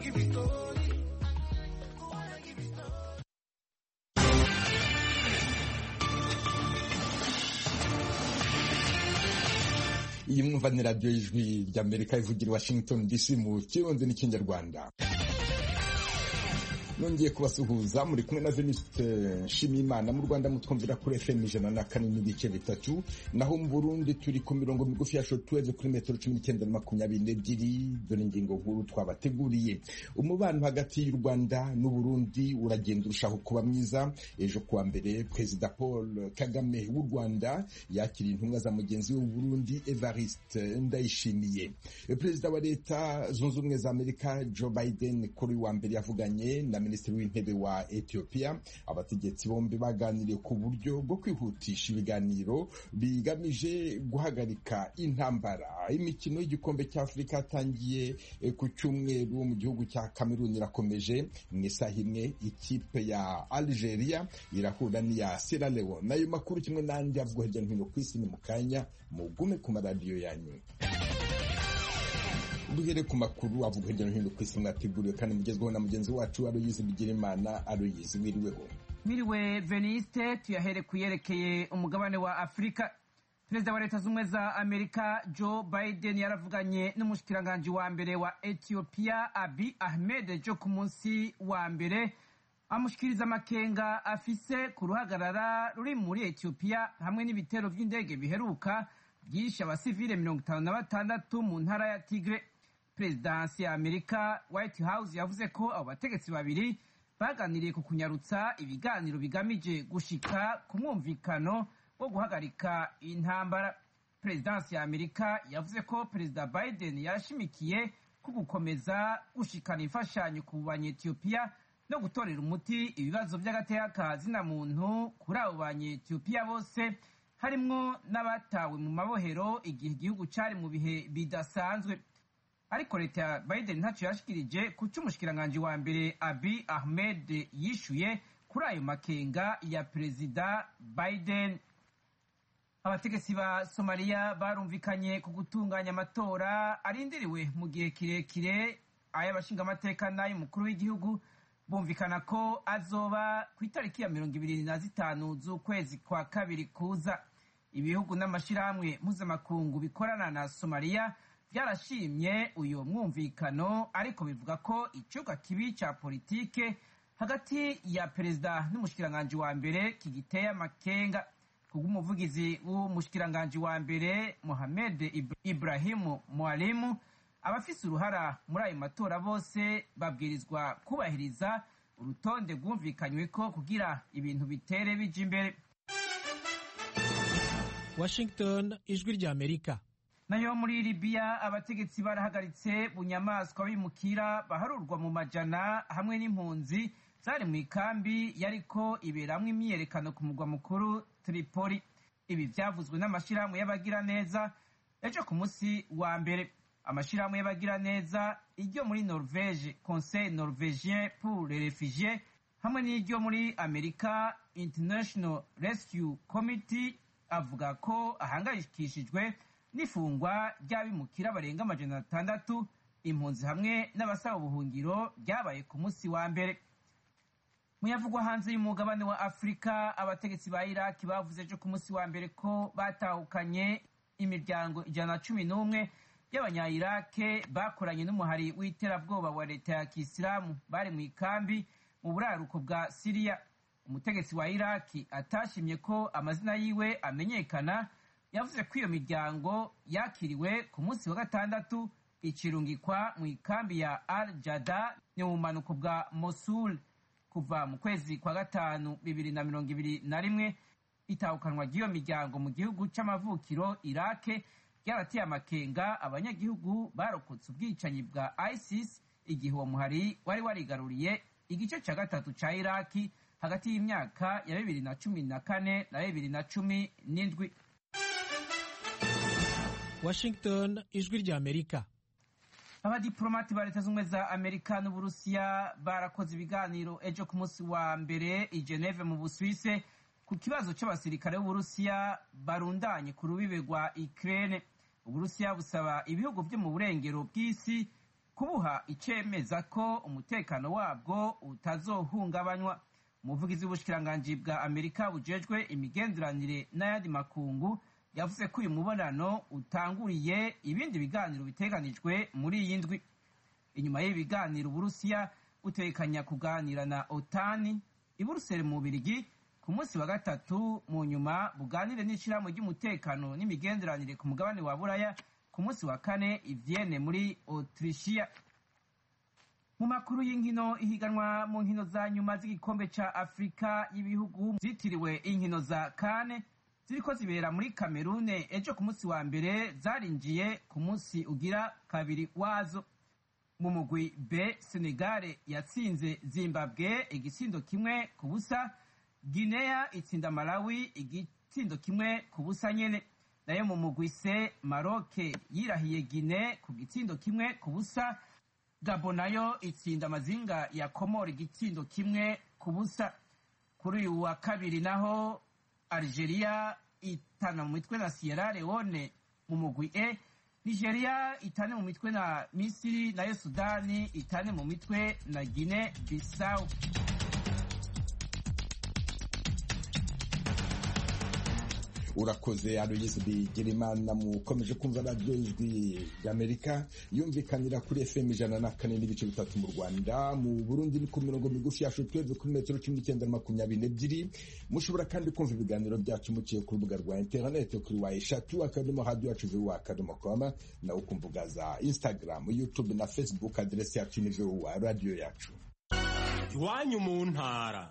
give it story. iyi mwumva ni radiyo y'ijwi ry'amerika ivugira i washington dc mu kirundi n'ikinyarwanda nongeye kubasuhuza muri kumwe na veniste nshimiyimana mu rwanda mutwumvira kuri fm ijana na kane n'ibice bitatu naho mu burundi turi ku mirongo migufi ya shotweve kuri metero cumi n'icyenda na makumyabiri n'ebyiri dore ingingo nkuru twabateguriye umubano hagati y'u rwanda n'uburundi uragenda urushaho kuba mwiza ejo kuwa mbere perezida paul kagame w'u rwanda yakiriye intumwa za mugenzi we w'uburundi evariste ndayishimiye perezida wa leta zunze ubumwe za amerika joe biden kuri wa mbere yavuganye na minisitiri w'intebe wa Ethiopia abategetsi bombi baganiriye ku buryo bwo kwihutisha ibiganiro bigamije guhagarika intambara imikino y'igikombe cya Afurika yatangiye ku cyumweru mu gihugu cya Cameroon irakomeje mu isaha imwe ikipe ya Algeria irahura n'iya Sierra Leone nayo makuru kimwe n'andi avugwa hirya no hino ku isi ni mu kanya mugume ku maradiyo yanyu duhere ku makuru avuga hirya no hino ku isi mwateguriwe kandi mugezweho na mugenzi wacu aroyizi bigirimana aroyizi wiriweho mwiriwe veniste tuyahere ku yerekeye umugabane wa afurika perezida wa leta z'ubumwe za amerika joe biden yaravuganye n'umushikiranganji wa mbere wa ethiopia abi ahmed jo ku munsi wa mbere amushikiriza amakenga afise ku ruhagarara ruri muri ethiopia hamwe n'ibitero by'indege biheruka byishe abasivile mirongo itanu na batandatu mu ntara ya tigre perezidansi ya amerika white house yavuze ko abo bategetsi babiri baganiriye ku kunyarutsa ibiganiro bigamije gushika ku mwumvikano wo guhagarika intambara perezidansi ya amerika yavuze ko perezida biden yashimikiye ku gukomeza gushikana imfashanyo ku banyetiyopiya no gutorera umuti ibibazo by'agateka ka zina muntu kuri abo banyetiyopiya bose harimwo n'abatawe mu mabohero igihe igihugu cyari mu bihe bidasanzwe ariko leta ya biden ntacyo yashikirije ku cy'umushikiranganji wa mbere abi ahmed yishuye kuri ayo makenga ya perezida biden abategetsi ba somaliya barumvikanye ku gutunganya amatora arindiriwe mu gihe kirekire ay'abashingamateka n'ay'umukuru w'igihugu bumvikana ko azoba ku itariki ya mirongo ibiri na zitanu z'ukwezi kwa kabiri kuza ibihugu n'amashyirahamwe mpuzamakungu bikorana na somaliya byarashimye uyu mwumvikano ariko bivuga ko icyuka kibi cya politike hagati ya perezida n'umushikiranganji wa mbere kigiteye amakenga kubw'umuvugizi w'umushikiranganji wa mbere mohamed ibrahimu mwalimu abafise uruhara muri ayo matora bose babwirizwa kubahiriza urutonde rwumvikanywe ko kugira ibintu bitere bija imbere washington ijwi rya amerika nayo muri libiya abategetsi barahagaritse bunyamaswa bimukira baharurwa mu majana hamwe n'impunzi zari mu ikambi yariko iberamwo imyiyerekano ku mugwa mukuru tripoli ibi vyavuzwe n'amashirahamwe y'abagiraneza ejo ku munsi wa mbere amashirahamwe y'abagiraneza iryo muri norvege conseil norvegien pour les refugiés hamwe n'iryo muri amerika international rescue committee avuga ko ahangayikishijwe n'ifungwa ry'abimukira barenga amajana atandatu impunzi hamwe n'abasaba ubuhungiro ryabaye ku munsi wa mbere muyavugwa hanze y'umugabane wa afurika abategetsi ba iraki bavuze ejo ku munsi wa mbere ko batahukanye imiryango ijana na cumi n'umwe y'abanyayirake bakoranye n'umuhari w'iterabwoba wa leta ya kisilamu bari mu ikambi mu buraruko bwa siriya umutegetsi wa iraki atashimye ko amazina yiwe amenyekana yavuze ko iyo miryango yakiriwe ku munsi wa gatandatu ikirungikwa mu ikambi ya al jada ni mu bumanuko bwa mosul kuva mu kwezi kwa gatanu bibiri na mirongo ibiri na rimwe itahukanwa ry'iyo miryango mu gihugu c'amavukiro irake ryarateye amakenga abanyagihugu barokotse ubwicanyi bwa isis igihe uwo muhari wari warigaruriye igice ca gatatu ca iraki hagati y'imyaka ya bibiri na cumi na kane na bibiri na cumi n'indwi washington ijwi rya amerika abadiplomati ba leta z'ubumwe za amerika n'uburusiya barakoze ibiganiro ejo ku munsi wa mbere i geneve mu busuwise ku kibazo c'abasirikare b'uburusiya barundanye ku rubibe rwa ukraine uburusiya busaba ibihugu vyo mu burengero bw'isi kubuha icemeza ko umutekano wabwo utazohungabanywa umuvugizi w'ubushikiranganji bwa amerika bujejwe imigenderanire n'ayandi makungu yavuze ko uyu mubonano utanguriye ibindi biganiro biteganijwe muri iyi ndwi inyuma y'ibi biganiro uburusiya butekanya kuganira na otani i buruseli mu bubirigi ku munsi wa gatatu mu nyuma buganire n'ishyirahamwe ry'umutekano n'imigenderanire ku mugabane wa buraya ku munsi wa kane i vienne muri autrichia mu makuru y'inkino ihiganwa mu nkino za nyuma z'igikombe ca afurika y'ibihugu zitiriwe inkino za kane ziriko zibera muri kamerune ejo ku munsi wa mbere zarinjiye ku munsi ugira kabiri wazo mu mugwi b senegale yatsinze zimbabwe igisindo kimwe ku busa guinea itsinda malawi igitsindo kimwe ku busa nyene nayo mu mugwi c maroke yirahiye guine ku gitsindo kimwe ku busa gabo nayo itsinda amazinga ya komora igitsindo kimwe ku busa kuri uyu wa kabiri naho algeria itana mu mitwe na sierra leone mu mugwi e nigeria itane mu mitwe na misiri nayo sudani itane mu mitwe na guine bissau urakoze aloyizi bigirimana mukomeje kumva radiyo ijwi ry'amerika yumvikanira kuri fm ijana na kane n'ibice bitatu mu rwanda mu burundi ni ku mirongo migufi yacu twebwe kuri metero cumi n'icyenda na makumyabiri n'ebyiri mushobora kandi kumva ibiganiro byacu muciye ku rubuga rwa interineti kuri wa eshatu akadomo hadi yacu vuba akadomo koma nawe ku mbuga za instagram youtube na facebook aderesi yacu ni vuba radiyo yacu iwanyu mu ntara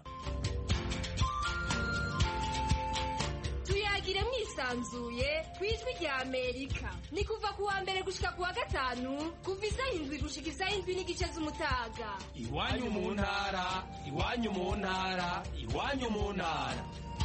tuyagire mwisanzuye ku ijwi rya amerika ni kuva ku wa mbere gushika ku wa gatanu kuva isaha indwi gushika isaha indwi n'igice z'umutaga iwanyu mu ntara iwanyu mu ntara iwanyu mu ntara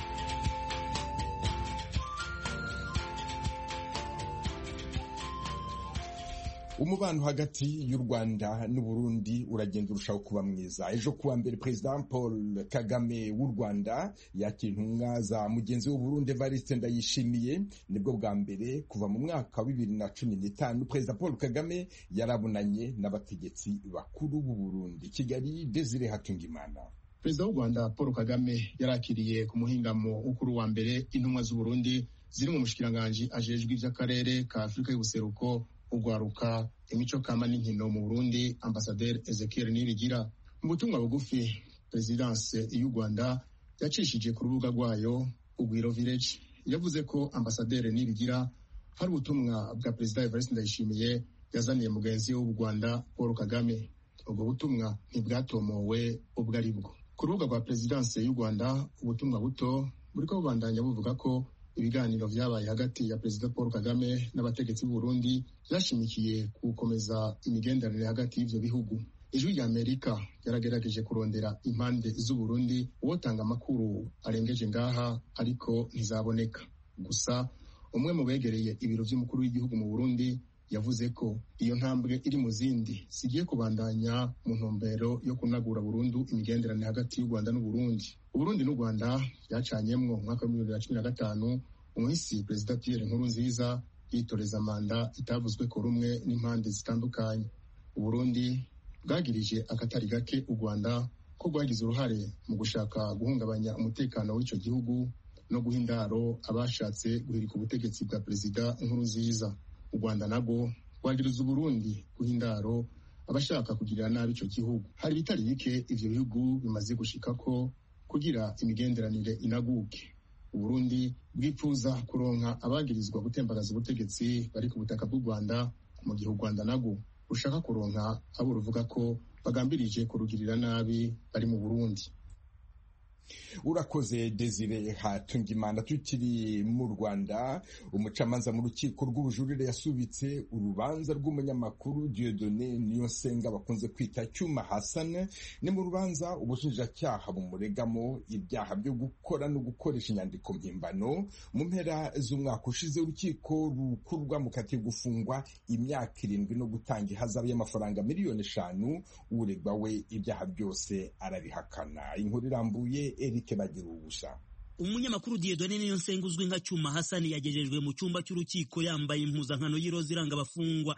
umubano hagati y'u rwanda n'uburundi uragenda urushaho kuba mwiza ejo kuwa mbere perezida paul kagame w'u rwanda yakira intumwa za mugenzi w'uburundi evariste ndayishimiye nibwo bwa mbere kuva mu mwaka wa bibiri na cumi n'itanu perezida paul kagame yarabonanye n'abategetsi bakuru b'u burundi kigali desire hatungimana perezida w'u rwanda paul kagame yarakiriye ku muhingamo w'ukuru wa mbere intumwa z'uburundi ziri mu mushikiranganji ajejwe ivy'akarere ka afurika y'ubuseruko urwaruka imico kama n'inkino mu burundi ambasaderi ezekiel nibigira mu butumwa bugufi perezidanse y'u rwanda yacishije ku rubuga rwayo ugwiro village yavuze ko ambasaderi nibigira hari ubutumwa bwa perezida evariste ndayishimiye yazaniye mugenzi we w'u rwanda paul kagame ubwo butumwa ntibwatomowe ubwo ari bwo ku rubuga rwa perezidanse y'u rwanda ubutumwa buto buriko bubandanya buvuga ko ibiganiro vyabaye hagati ya perezida paul kagame n'abategetsi b'uburundi vyashimikiye ku gukomeza imigenderanire hagati y'ivyo bihugu ijwi rya amerika yaragerageje kurondera impande z'uburundi uwotanga amakuru arengeje ngaha ariko ntizaboneka gusa umwe mu begereye ibiro vy'umukuru w'igihugu mu burundi yavuze ko iyo ntambwe iri mu zindi zigiye kubandanya mu ntumbero yo kunagura burundu imigenderanire hagati y'u rwanda n'uburundi uburundi n'u rwanda byacanyemwo mu mwaka w'ibihumbi bibiri na cumi na gatanu umuhisi perezida pierre nkuru nziza yitoreza manda itavuzwe ko rumwe n'impande zitandukanye uburundi bwagirije akatari gake u rwanda ko rwagize uruhare mu gushaka guhungabanya umutekano w'ico gihugu no guha indaro abashatse guhirika ubutegetsi bwa perezida nkuru nziza u rwanda nabwo rwagiriza uburundi guha indaro abashaka kugirira nabi ico gihugu hari ibitari bike ivyo bihugu bimaze gushikako kugira imigenderanire inaguke uburundi bwipfuza kuronka abagirizwa gutembagaza ubutegetsi bari ku butaka bw'u rwanda mu gihe u rwanda nabwo rushaka kuronka abo ruvuga ko bagambirije kurugirira nabi bari mu burundi urakoze desire hatungimana tukiri mu rwanda umucamanza mu rukiko rw'ubujurire yasubitse urubanza rw'umunyamakuru diodone niyonsenga bakunze kwita cyuma hasane ni mu rubanza ubushinjacyaha bumuregamo ibyaha byo gukora no gukoresha inyandiko mpimbano mu mpera z'umwaka ushize urukiko rukuru rwamukatiye gufungwa imyaka irindwi no gutanga ihazabu y'amafaranga miliyoni eshanu uregwa we ibyaha byose arabihakana inkuru irambuye Eric bagira ubusha umunyamakuru Dieudonne Niyonsenga uzwi nka Cyuma Hasani yagejejwe mu cyumba cy'urukiko yambaye impuzankano y'iroza iranga abafungwa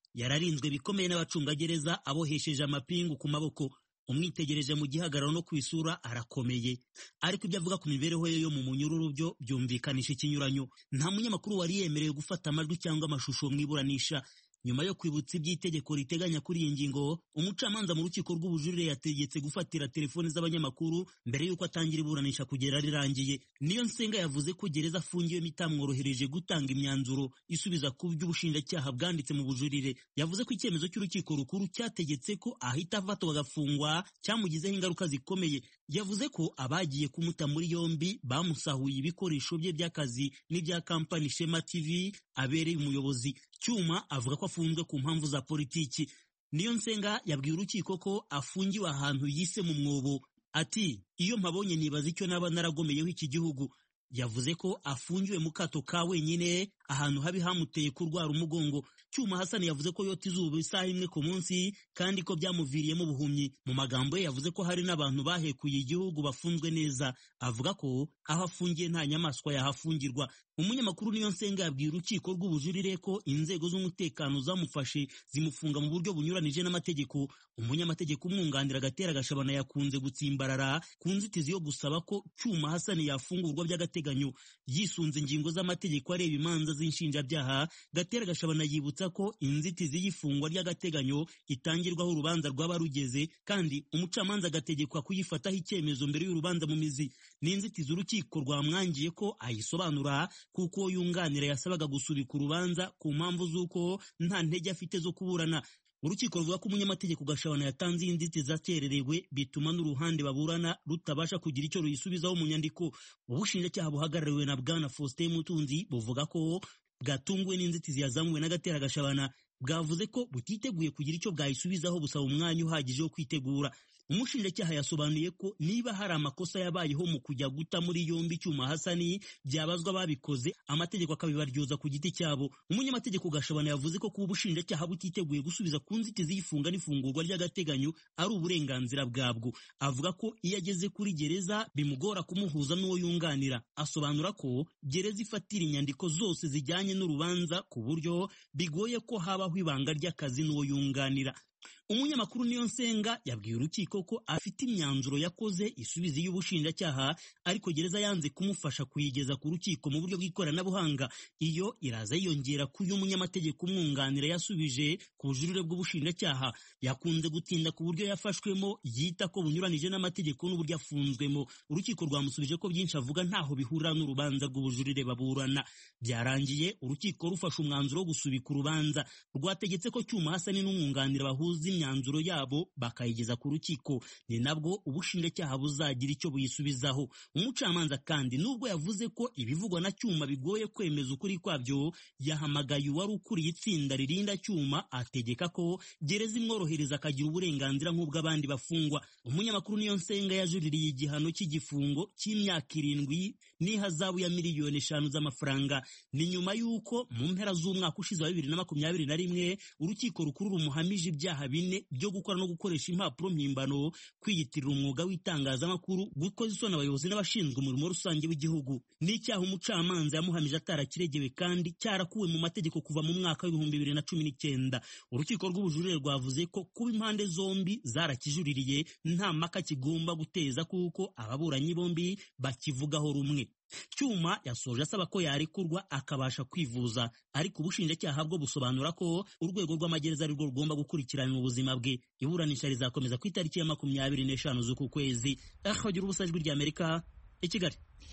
yararinzwe bikomeye n'abacungagereza abohesheje amapingu ku maboko umwitegereje mu gihagararo no ku isura arakomeye ariko ibyo avuga ku mibereho ye yo mu munyururu byo byumvikanisha ikinyuranyo nta munyamakuru wari yemerewe gufata amajwi cyangwa amashusho mu iburanisha nyuma yo kwibutsa iby'itegeko riteganya kuri iyi ngingo umucamanza mu rukiko rw'ubujurire yategetse gufatira telefoni z'abanyamakuru mbere y'uko atangira iburanisha kugera rirangiye niyo nsenga yavuze ko gereza afungiwemo itamworohereje gutanga imyanzuro isubiza ku by'ubushinjacyaha bwanditse mu bujurire yavuze ko icyemezo cy'urukiko rukuru cyategetse ko ahita afatwa agafungwa cyamugizeho ingaruka zikomeye yavuze ko abagiye kumuta muri yombi bamusahuye ibikoresho bye by'akazi n'ibya kampani shema tv abereye umuyobozi cyuma avuga ko afunzwe ku mpamvu za politiki niyo nsenga yabwiye urukiko ko afungiwe ahantu yise mu mwobo ati iyo mpabonye nibaza icyo naba naragomeyeho iki gihugu yavuze ko afungiwe mu kato ka wenyine ahantu habi hamuteye kurwara umugongo cyuma hasani yavuze ko yota izuba isaha imwe ku munsi kandi ko byamuviriyemo ubuhumyi mu magambo ye yavuze ko hari n'abantu bahekuye igihugu bafunzwe neza avuga ko aho afungiye nta nyamaswa yahafungirwa umunyamakuru niyo nsenga yabwiye urukiko rw'ubujurire ko inzego z'umutekano zamufashe zimufunga mu buryo bunyuranije n'amategeko umunyamategeko umwunganira agatera gashabana yakunze gutsimbarara ku nzitizi yo gusaba ko cyuma hasani yafungurwa by'agateganyo yisunze ingingo z'amategeko areba imanza z'inshinjabyaha gatera gashabana yibutsa ko inzitizi y'ifungwa ry'agateganyo itangirwaho urubanza rwaba rugeze kandi umucamanza agategekwa kuyifataho icyemezo mbere y'urubanza mu mizi ni inzitizi urukiko rwamwangiye ko ayisobanura kuko uwo yunganira yasabaga gusubika urubanza ku mpamvu z'uko nta ntege afite zo kuburana urukiko ruvuga ko umunyamategeko gashabana yatanze iyi nzitizi akererewe bituma n'uruhande baburana rutabasha kugira icyo ruyisubizaho mu nyandiko ubushinjacyaha buhagarariwe na bwana faustin mutunzi buvuga ko bwatunguwe n'inzitizi yazamuwe n'agatera gashabana bwavuze ko butiteguye kugira icyo bwayisubizaho busaba umwanya uhagije wo kwitegura umushinjacyaha yasobanuye ko niba hari amakosa yabayeho mu kujya guta muri yombi icyuma hasani byabazwa babikoze amategeko akabibaryoza ku giti cyabo umunyamategeko gashabana yavuze ko kuba ubushinjacyaha butiteguye gusubiza ku nzitizi y'ifunga n'ifungurwa ry'agateganyo ari uburenganzira bwabwo avuga ko iyo ageze kuri gereza bimugora kumuhuza n'uwo yunganira asobanura ko gereza ifatira inyandiko zose zijyanye n'urubanza ku buryo bigoye ko habaho ibanga ry'akazi n'uwo yunganira umunyamakuru niyo nsenga yabwiye urukiko ko afite imyanzuro yakoze isubiza y'ubushinjacyaha ariko gereza yanze kumufasha kuyigeza ku rukiko mu buryo bw'ikoranabuhanga iyo iraza yiyongera ku y'umunyamategeko umwunganira yasubije ku bujurire bw'ubushinjacyaha yakunze gutinda ku buryo yafashwemo yita ko bunyuranije n'amategeko n'uburyo afunzwemo urukiko rwamusubije ko byinshi avuga ntaho bihurira n'urubanza rw'ubujurire baburana byarangiye urukiko rufashe umwanzuro wo gusubika urubanza rwategetse ko cyuma hasani n'umwunganira bahuza imyanzuro yabo bakayigeza ku rukiko ni nabwo ubushinjacyaha buzagira icyo buyisubizaho umucamanza kandi nubwo yavuze ko ibivugwa na cyuma bigoye kwemeza ukuri kwabyo yahamagaye uwari ukuriye itsinda ririnda cyuma ategeka ko gereza imworohereza akagira uburenganzira nk'ubw'abandi bafungwa umunyamakuru niyo nsenga yajuririye igihano cy'igifungo cy'imyaka irindwi n'ihazabu ya miliyoni eshanu z'amafaranga ni nyuma y'uko mu mpera z'umwaka ushize wa bibiri na makumyabiri na rimwe urukiko rukuru rumuhamije ibyaha bine byo gukora no gukoresha impapuro mpimbano kwiyitirira umwuga w'itangazamakuru gukoza isoni abayobozi n'abashinzwe umurimo rusange w'igihugu n'icyaha umucamanza yamuhamije atarakiregewe kandi cyarakuwe mu mategeko kuva mu mwaka w'ibihumbi bibiri na cumi n'icyenda urukiko rw'ubujurire rwavuze ko kuba impande zombi zarakijuririye nta mpaka kigomba guteza kuko ababuranyi bombi bakivugaho rumwe cyuma yasoje asaba ko yarekurwa akabasha kwivuza ariko ubushinjacyaha bwo busobanura ko urwego rw'amagereza ari rwo rugomba gukurikirana ubuzima bwe iburanisha rizakomeza ku itariki ya makumyabiri n'eshanu z'uku kwezi akagira ubusa ijwi ry'amerika i kigali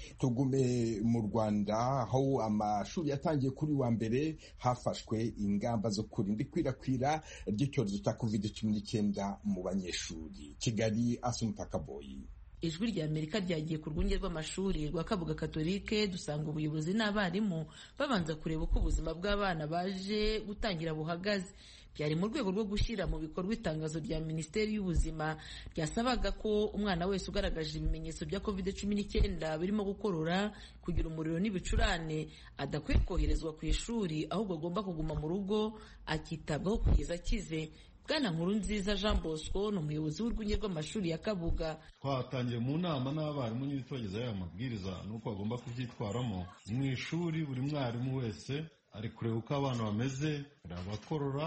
tugume mu rwanda aho amashuri yatangiye kuri wa mbere hafashwe ingamba zo kurinda ikwirakwira ry'icyorezo cya covid cumi n'icyenda mu banyeshuri kigali asumutakaboyi ijwi rya amerika ryagiye ku rwunge rw'amashuri rwa kabuga katolike dusanga ubuyobozi n'abarimu babanza kureba uko ubuzima bw'abana baje gutangira buhagaze byari mu rwego rwo gushyira mu bikorwa itangazo rya minisiteri y'ubuzima ryasabaga ko umwana wese ugaragaje ibimenyetso bya covid cumi n'icyenda birimo gukorora kugira umuriro n'ibicurane adakwiye koherezwa ku ishuri ahubwo agomba kuguma mu rugo akitabwaho kugeza akize bwana nkuru nziza jean bosco ni umuyobozi w'urwunge rw'amashuri ya kabuga twatangiye mu nama n'abarimu nyine tubagezaho aya mabwiriza n'uko bagomba kubyitwaramo mu ishuri buri mwarimu wese ari kureba uko abana bameze hari abakorora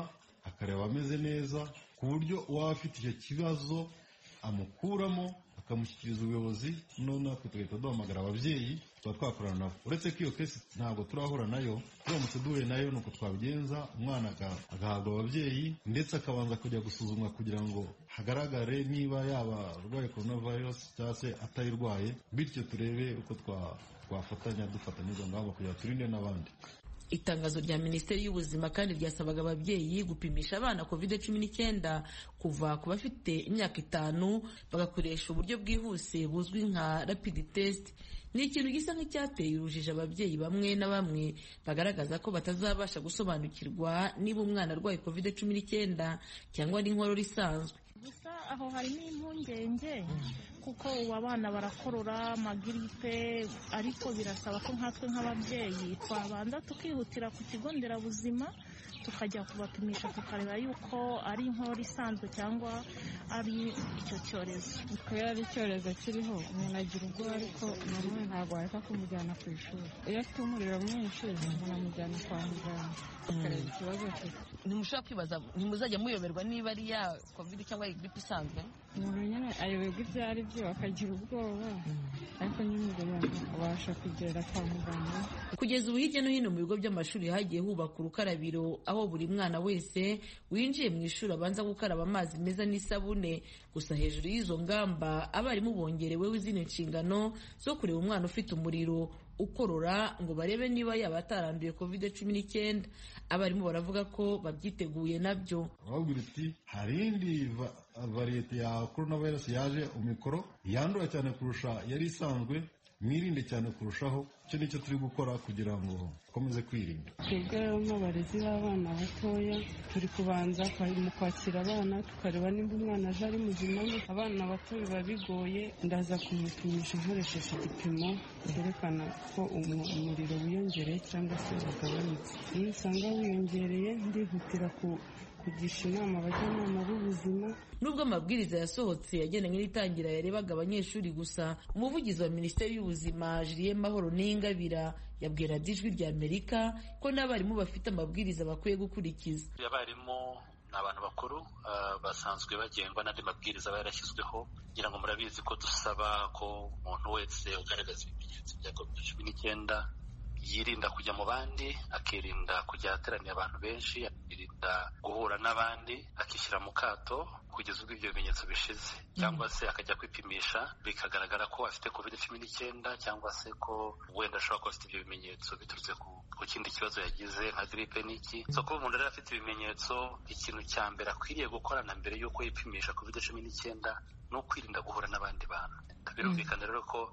akareba ameze neza ku buryo uwaba afite icyo kibazo amukuramo akamushyikiriza ubuyobozi noneho natwe tugahita duhamagara ababyeyi tuba twakorana nabo uretse ko iyo kesi ntabwo turahura nayo turamutse duhuye nayo ni uko twabigenza umwana agahabwa ababyeyi ndetse akabanza kujya gusuzumwa kugira ngo hagaragare niba yaba arwaye korona virusi cyangwa se atayirwaye bityo turebe uko twafatanya dufata n'izo ngamba kugira ngo turinde n'abandi itangazo rya minisiteri y'ubuzima kandi ryasabaga ababyeyi gupimisha abana covid cumi n'icyenda kuva ku bafite imyaka itanu bagakoresha uburyo bwihuse buzwi nka rapid test ni ikintu gisa nk'icyateye urujijo ababyeyi bamwe na bamwe bagaragaza ko batazabasha gusobanukirwa niba umwana arwaye covid cumi n'icyenda cyangwa n'inkorora isanzwe gusa aho harimo impungenge kuko ubu abana barakorora amagiripe ariko birasaba ko nkatwe nk'ababyeyi twabanza tukihutira ku kigo nderabuzima tukajya kubapimisha tukareba yuko ari inkorora isanzwe cyangwa ari icyo cyorezo kubera ari icyorezo kiriho umuntu agira ubwoba ariko nanone ntabwo wareka kumujyana ku ishuri iyo afite umuriro mwinshi umuntu amujyana kwa muganga tukareba ikibazo afite ntimushobora kwibaza ntimuzajya muyoberwa niba ari ya covid cyangwa gripe isanzwe umuntu nyine ayoberwa ibyo ari byo akagira ubwoba ariko nyine ubwo abasha kugera kwa muganga kugeza ubu hirya no hino mu bigo by'amashuri hagiye hubaka urukarabiro aho buri mwana wese winjiye mu ishuri abanza gukaraba amazi meza n'isabune gusa hejuru y'izo ngamba abarimu bongereweho izindi nshingano zo kureba umwana ufite umuriro ukorora ngo barebe niba yaba ataranduye covid cumi n'icyenda abarimu baravuga ko babyiteguye nabyo urababwira uti hari indi variyete ya korona virusi yaje umikoro yandura cyane kurusha yari isanzwe mwirinde cyane kurushaho icyo ni cyo turi gukora kugira ngo dukomeze kwirinda twebwe rero nk'abarezi b'abana batoya turi kubanza mu kwakira abana tukareba nimba umwana aje ari muzima abana bato biba bigoye ndaza kumupimisha nkoresheje igipimo cyerekana ko umuriro wiyongereye cyangwa se wagabanutse iyo usanga wiyongereye ndihutira ku kugisha inama abajyanama b'ubuzima nubwo amabwiriza yasohotse yagendanye n'itangira yarebaga abanyeshuri gusa umuvugizi wa minisiteri y'ubuzima Julien Mahoro Niyingabira yabwira ijwi rya Amerika ko n'abarimu bafite amabwiriza bakwiye gukurikiza abarimu ni abantu bakuru basanzwe bagengwa n'andi mabwiriza aba yarashyizweho kugira ngo murabizi ko dusaba ko umuntu wese ugaragaza ibimenyetso bya covid cumi n'icyenda yirinda kujya mu bandi akirinda kujya ahateraniye abantu benshi akirinda guhura n'abandi akishyira mu kato kugeza ubwo ibyo bimenyetso bishize cyangwa se akajya kwipimisha bikagaragara ko afite covid cumi n'icyenda cyangwa se ko wenda ashobora kuba afite ibyo bimenyetso biturutse ku kindi kibazo yagize nka gripe n'iki so kuba umuntu rero afite ibimenyetso ikintu cya mbere akwiriye gukora na mbere y'uko yipimisha covid cumi n'icyenda ni ukwirinda guhura n'abandi bantu birumvikana rero ko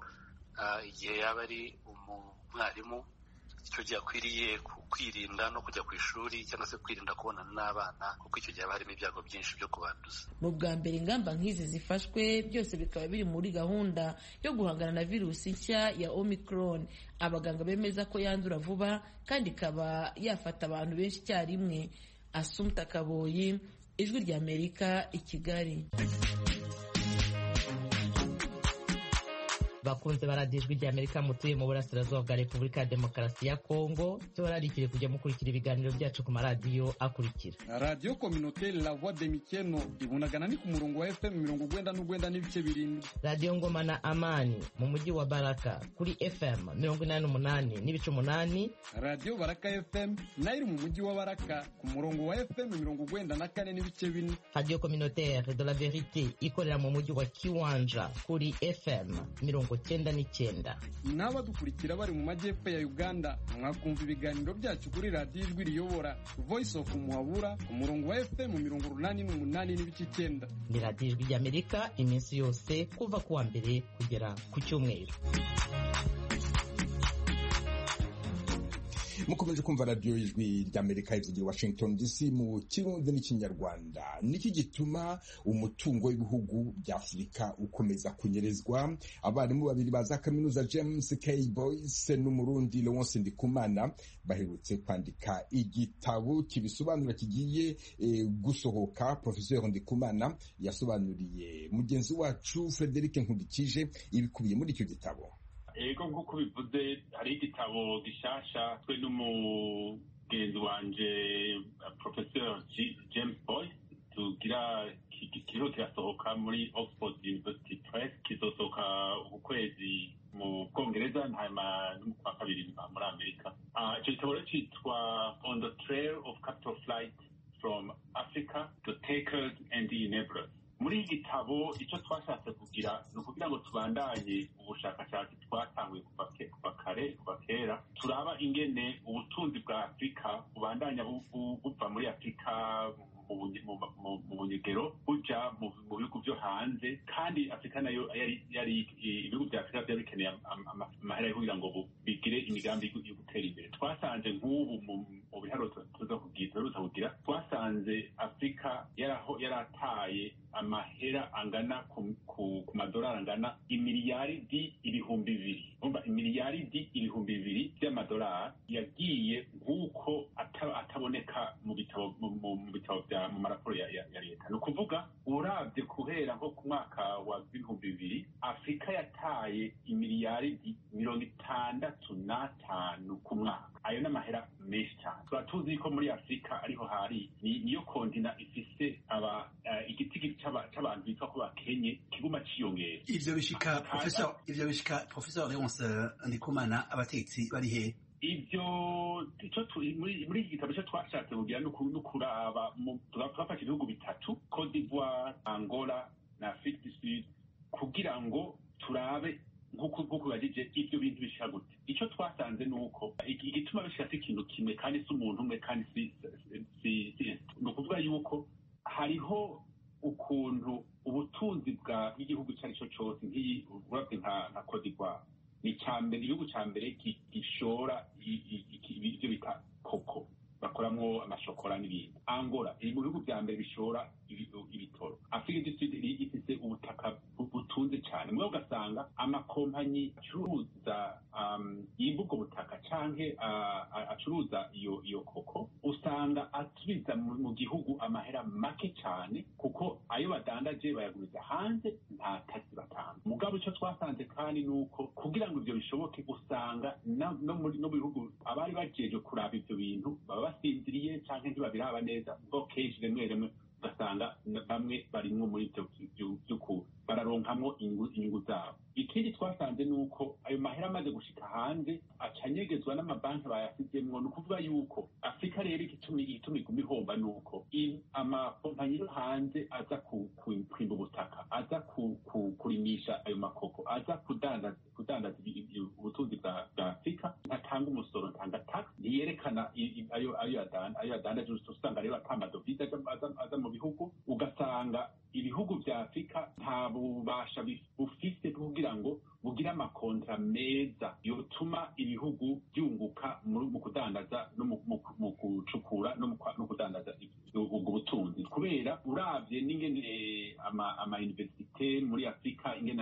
igihe yaba ari umwarimu icyo gihe akwiriye kwirinda no kujya ku ishuri cyangwa se kwirinda kubonana n'abana kuko icyo gihe haba harimo ibyago byinshi byo kubanduza mu bwa mbere ingamba nk'izi zifashwe byose bikaba biri muri gahunda yo guhangana na virusi nshya ya omicron abaganga bemeza ko yandura vuba kandi ikaba yafata abantu benshi icyarimwe asumta kaboyi ijwi ry'amerika i kigali bakunze baradiyo ijwi ry'amerika mutuye mu burasirazuba bwa repubulika ya demokarasi ya kongo tubararikire kujya mukurikira ibiganiro byacu ku maradiyo akurikira radiyo kominoteri la voix de mikeno ibunagana ni ku murongo wa fm mirongo ugwenda n'ugwenda n'ibice birindwi radiyo ngoma na amani mu mujyi wa baraka kuri fm mirongo inani n'umunani n'ibice umunani radiyo baraka fm nayo iri mu mujyi wa baraka ku murongo wa fm mirongo ugwenda na kane n'ibice bine radiyo kominoteri de la verite ikorera mu mujyi wa kiwanja kuri fm mirongo cyenda n'icyenda n'abadukurikira bari mu majyepfo ya uganda mwakumva ibiganiro byacu kuri radiyo ijwi riyobora voice of muhabura ku murongo wa fm mirongo urunani n'umunani n'ibice icyenda ni radiyo ijwi ry'amerika iminsi yose kuva ku wa mbere kugera ku cyumweru mukomeje kumva radiyo y'ijwi ry'amerika ivugira washington dc mu kirundi n'ikinyarwanda niki gituma umutungo w'ibihugu by'afurika ukomeza kunyerezwa abarimu babiri ba za kaminuza james k boyce n'umurundi lewonse ndikumana baherutse kwandika igitabo kibisobanura kigiye e, gusohoka professeur ndikumana yasobanuriye mugenzi wacu frederic nkundikije ibikubiye muri icyo gitabo ego nk'uko bivuze hari igitabo gishasha twe n'umugenzi wanje professeur james boyce tugira kiriho kirasohoka muri oxford university press kizosohoka uku kwezi mu bwongereza hanyuma no mu kwa kabiri muri amerika icyo gitabo rero cyitwa on the trail of capital flight from africa the takers and the enablers muri iki gitabo icyo twashatse kugira ni ukugira ngo tubandanye ubushakashatsi twatanguye kuva kare kuva kera turaba ingene ubutunzi bwa afurika bubandanya buva muri afurika mu bunyegero buja mu bihugu byo hanze kandi afurika nayo yari ibihugu bya afurika byari bikeneye amahera yo kugira ngo bigire imigambi yo gutera imbere twasanze nk'ubu mu biharuro tuza kugira twasanze afurika yarataye amahera angana ku madolari angana imiliyaridi ibihumbi bibiri umva imiliyaridi ibihumbi bibiri by'amadolari yagiye nk'uko ataboneka mu bitabo mu bitabo bya mu maraporo ya leta ni ukuvuga urabye guhera nko ku mwaka wa bihumbi bibiri afurika yataye imiliyaridi mirongo itandatu n'atanu ku mwaka ayo ni amahera menshi cyane tuba tuzi ko muri afurika ariho hari niyo kontina ifise aba igiti cy'abantu bitwa ko bakenye kiguma ciyongera ivyo bishika professor ivyo bishika professor Leonce Ndikumana abatetsi bari he ibyo icyo muri iki gitabo cyo twashatse kugira no kuraba twafashe ibihugu bitatu Cote d'Ivoire Angola na Afrique du Sud kugira ngo turabe nk'uko bajije ibyo bintu bishika gute icyo twasanze ni uko igituma bishika si ikintu kimwe kandi si umuntu umwe kandi si ni ukuvuga yuko hariho ukuntu ubutunzi bw'igihugu icyo ari cyo cyose nk'iyi urabye nka Cote d'Ivoire ni mbere igihugu cya mbere gishora ibyo bita koko bakoramo amashokora n'ibindi angola iri mu bihugu bya mbere bishora ibitoro afurika du sud ifite ubutaka butunze cyane mwe ugasanga amakompanyi acuruza yimba ubwo butaka canke acuruza iyo iyo koko usanga asubiza mu gihugu amahera make cyane kuko ayo badandaje bayaguriza hanze nta taxi batanga mugabo icyo twasanze kandi ni uko kugira ngo ibyo bishoboke usanga no mu bihugu abari bajeje kuraba ibyo bintu baba basinziriye cyangwa ntibabiraba neza ubwo kenshi rimwe rimwe ugasanga bamwe barimwo muri ibyo by'ukuri bararonkamwo inyungu zabo ikindi twasanze ni uko ayo mahera amaze gushika hanze acanyegezwa n'amabanki bayasizemwo ni ukuvuga yuko afurika rero igituma iguma ihomba ni uko amakompanyi yo hanze aza kwimba ubutaka aza kurimisha ayo makoko aza kudandaza ubutunzi bwa afurika ntatanga umusoro ntanga tax ntiyerekana ayo yadandaje usanga rero ata amadovize aza mu bihugu ugasanga ibihugu bya afurika nta bubasha bufise kugira ngo bugire amakontra meza yotuma ibihugu byunguka mu kudandaza no mu gucukura no kudandaza ubwo butunzi kubera urabye n'ingene ama universite muri afurika ingene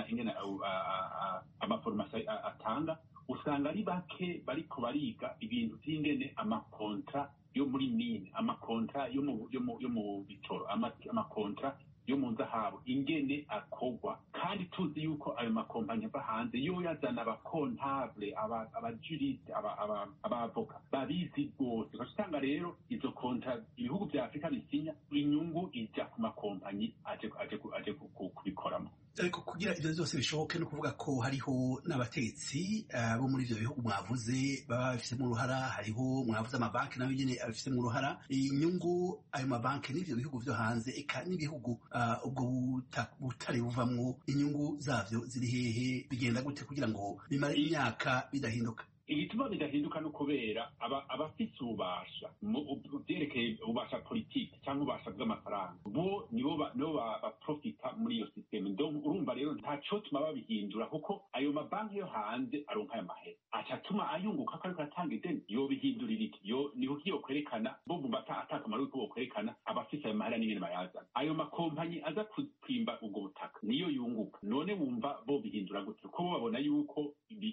amaforomasi atanga usanga ari bake bariko bariga ibintu by'ingene amakontra yo muri mine amakontra yo mu bitoro amakontra yo mu nzahabu ingene akogwa kandi tuzi yuko ayo makompanyi ava hanze yo yazana abakontable abajuriste abavoka babizi rwose ugasanga rero izo konta ibihugu vya afurika bisinya inyungu ija ku makompanyi aje kubikoramo ariko kugira ivyo vyose bishoboke no kuvuga ko hariho n'abatetsi bo muri ivyo bihugu mwavuze baba babifisemo uruhara hariho mwavuze amabanki nayo nyene abifisemo uruhara inyungu ayo mabanki n'ivyo bihugu vyo hanze eka n'ibihugu ubwo butare buvamwo inyungu zavyo ziri hehe bigenda gute kugira ngo bimare imyaka bidahinduka igituma bidahinduka no kubera abafise ububasha vyerekeye ububasha politiki cyangwa ububasha bw'amafaranga bo nibo baprofita muri iyo sisiteme urumva rero ntaco tuma babihindura kuko ayo mabanki yo hanze aronka ayo mahera acatuma ayunguka ko ariko atanga ideni yobihindurira iki yo niho kiyo kwerekana bo bumva ata akamaro yuko bokwerekana abafise ayo mahera n'ingene bayazana ayo makompanyi aza kwimba ubwo butaka niyo yunguka none wumva bo bihindura gute kuko bo babona yuko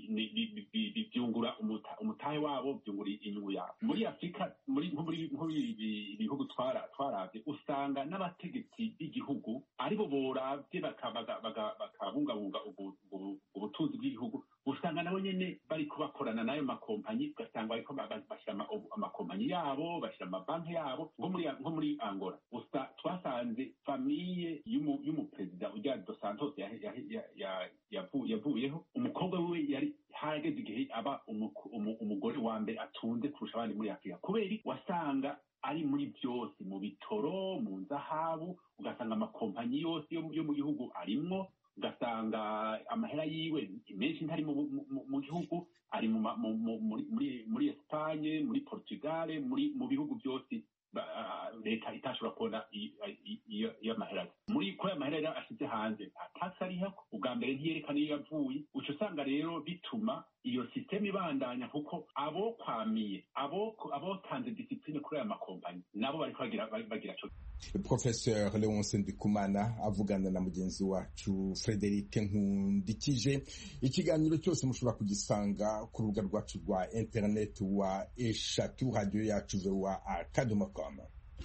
byungura umutahe wabo byungura inyungu yabo muri afurika muri ibihugu twarabye usanga n'abategetsi b'igihugu aribo boravye bakabungabunga ubutunzi bw'igihugu usanga nabo nyene bariko bakorana n'ayo makompanyi ugasanga bariko ba- ba- bashyira ama- amakompanyi yabo bashyira amabanki yabo nko muri nko muri angola usa twasanze famiye y'umu- y'umuperezida ujya dos santos yahe- yahe- ya- ya- yavu- yavuyeho umukobwa wiwe yari harageze igihe aba umu- umu- umugore wa mbere atunze kurusha abandi muri afurika kubera iki? wasanga ari muri byose mu bitoro mu nzahabu ugasanga amakompanyi yose yo mu- yo mu gihugu arimwo ugasanga amahera yiwe menshi ntari mu, mu, mu- mu gihugu ari mu, ma- mu, mu, muri, muri, muri Espagne muri Portugal muri mu bihugu byose ba- ah, leta itashobora kubona i- i- iyo iyo amahera ari. muri kuri ayo mahera rero ashyize hanze nta tax ariho ubwa mbere ntiyerekana iyo yavuye uca usanga rero bituma iyo sisiteme ibandanya kuko abo kwamiye abo abotanze disipline kuri aya makompanyi nabo bariko bagira bagira co professeur leonce ndikumana avugana na mugenzi wacu frederic nkundikije ikiganiro cyose mushobora kugisanga ku rubuga rwacu rwa internet wa eshatu radiyo yacu voa akadomo com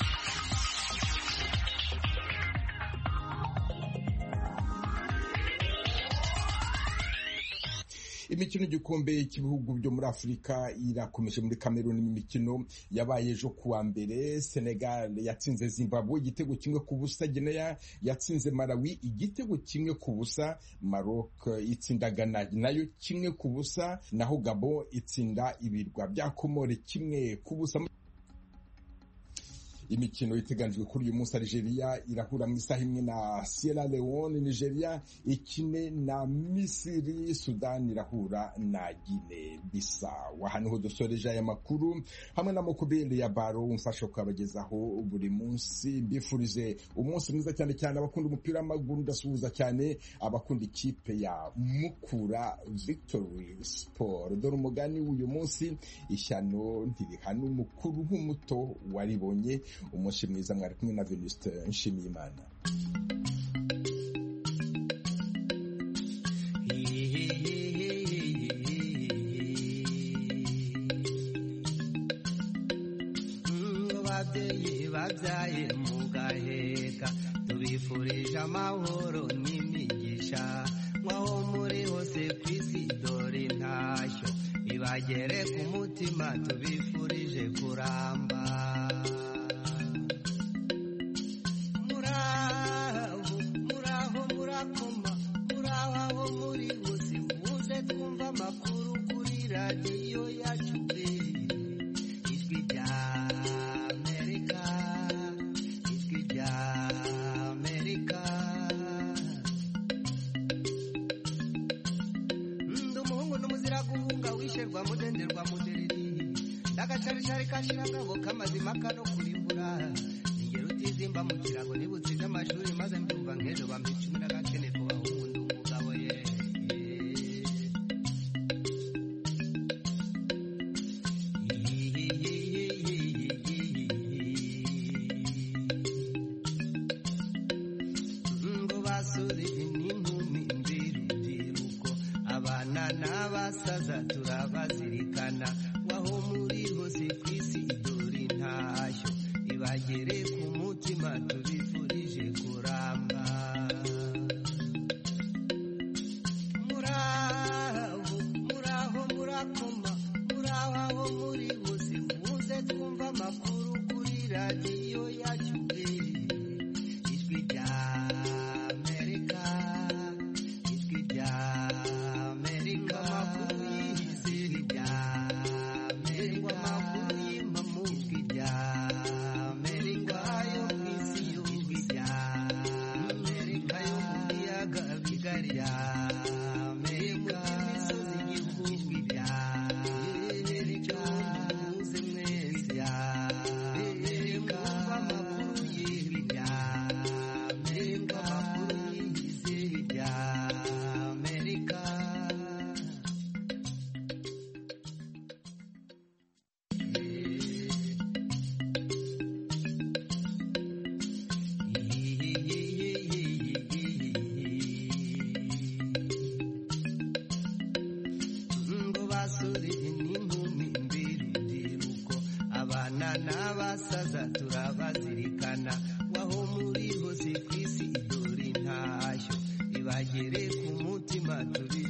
imikino y'igikombe cy'ibihugu byo muri afurika irakomeje muri kameruni mu mikino yabaye ejo kuwa mbere senegal yatsinze zimbabwe igitego kimwe ku busa geneya yatsinze malawi igitego kimwe ku busa maroc itsinda ghana nayo kimwe ku busa naho gabo itsinda ibirwa bya komore kimwe ku busa imikino iteganijwe kuri uyu munsi Algeria irahura mu isaha imwe na Sierra Leone Nigeria ikine na Misiri Sudan irahura na Guinea Bissau aha niho dusoreje aya makuru hamwe na mukubiri ya baro umfasha kubagezaho buri munsi mbifurije umunsi mwiza cyane cyane abakunda umupira w'amaguru ndasuhuza cyane abakunda ikipe ya Mukura Victory Sport dore umugani w'uyu munsi ishyano ntirihana umukuru nk'umuto waribonye umunsi mwiza mwari kumwe na Venuste Nshimiyimana babyeyi babyaye mugaheka tubifurije amahoro n'imigisha nk'aho muri hose ku isi dore intashyo ibagere ku mutima tubifurije kuramba muraho muraho murakoma muraho aho muri hose muze twumva amakuru kuri radiyo yacu ijwi rya amerika ijwi rya amerika ndi umuhungu n'umuzira guhunga wisherwa mudenderwa mudereri ndagacarishari kashira akabo k'amazima kano kurimbura ingero utizimba mu kirago nibutsinze amashuri maze mbyumva nk'ejo bampa icumi n'agakene ku bahungu ndi umugabo ye ngo basore n'inkumi mbirubyiruko abana n'abasaza turabazirikana waho muri hose ku isi dore intashyo ibagere ku mutima tubifurije kuramba muraho muraho murakoma muraho aho muri hose muze twumva amakuru kuri radiyo yacu ijwi rya amerika ijwi rya amerika amakuru yize ijwi rya amerika amakuru y'impamu ijwi rya amerika yo ku isi yo ijwi rya amerika yo mu biyaga bigari rya amerika imisozi igihugu ijwi rya amerika muze mwese rya amerika amakuru y'ijwi rya amerika amakuru yize ijwi rya amerika ngo basore n'inkumi mbirubyiruko abana n'abasaza turabazirikana waho muri hose ku isi dore intashyo ibagere ku mutima tubi